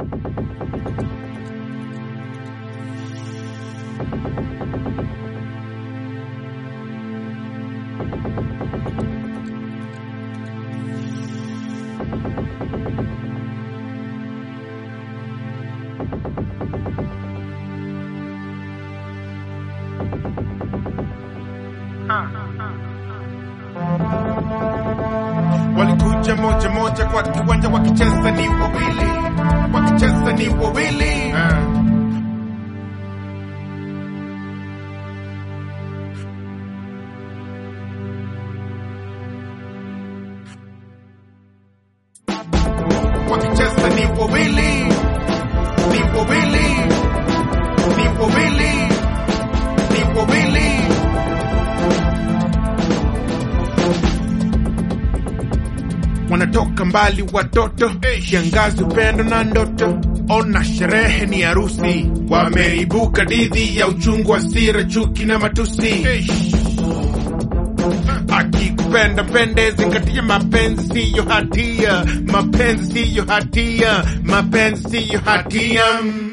walikuja moja moja kwa kiwanja wakicheza ni wawili wakicheza ni wawili wakicheza ni wawili ni wawili ni wawili ni wawili wanatoka mbali watoto kiangazi upendo na ndoto ona sherehe ni harusi wameibuka didhi ya uchungu asira chuki na matusi akikupenda mpende zingatia mapenzi siyo hatia mapenzi siyo hatia mapenzi siyo hatia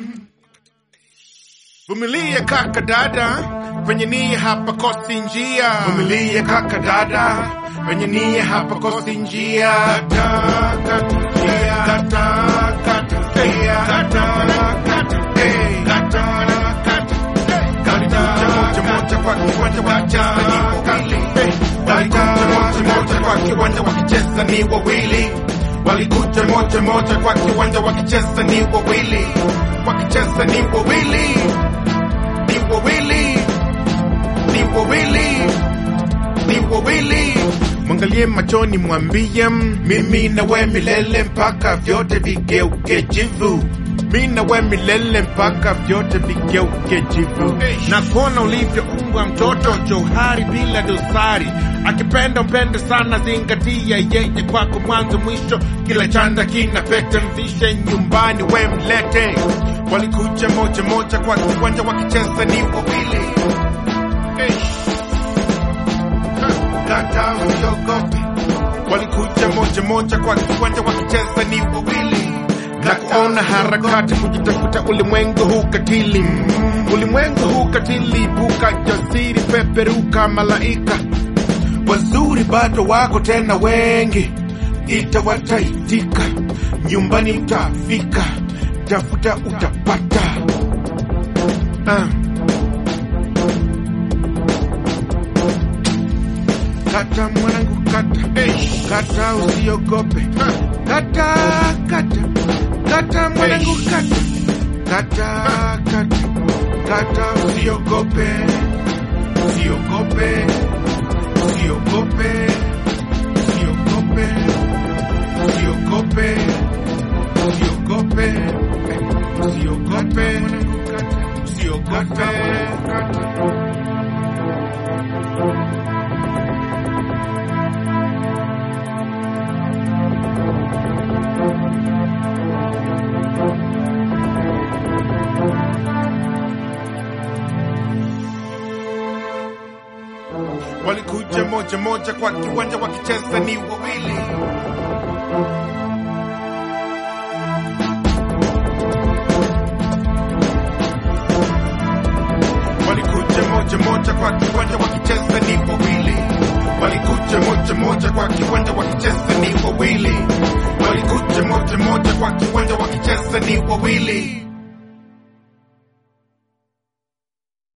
vumilia kaka dada penye nia hapa kosi njia vumilia kaka dada penye nia hapa kosi njia kata kata yeah, kata kata yeah, kata kata hey, kata kata Kalikuja moja moja kwa kiwanja wakicheza ni wawili Walikuja moja moja kwa kiwanja wakicheza ni wawili Walikuja moja moja kwa kiwanja wakicheza ni wawili Wakicheza ni wawili Ni wawili Ni wawili Ni wawili Mwangalie machoni mwambie mimi na we milele mpaka vyote vigeuke jivu mi na we milele mpaka vyote vigeuke jivu na kuona ulivyoumbwa mtoto johari bila dosari akipenda mpende sana zingatia yeye kwako mwanzo mwisho kila chanda kina pete mvishe nyumbani we mlete walikuja moja moja kwa kiwanja wakicheza ni wawili kata usiogope walikuja moja moja kwa kiwanja wakicheza ni wawili na kuona harakati kujitafuta ulimwengu huu katili ulimwengu huu katili buka jasiri peperuka malaika wazuri bado wako tena wengi itawataitika nyumbani utafika tafuta utapata ah. kata mwanangu kata kata usiogope kata kata kata mwanangu kata kata kata kata usiogope usiogope usiogope usiogope usiogope usiogope usiogope usiogope walikuja moja moja kwa kiwanja wakicheza ni wawili walikuja moja moja kwa kiwanja wakicheza ni wawili walikuja moja moja kwa kiwanja wakicheza ni wawili walikuja moja moja kwa kiwanja wakicheza ni wawili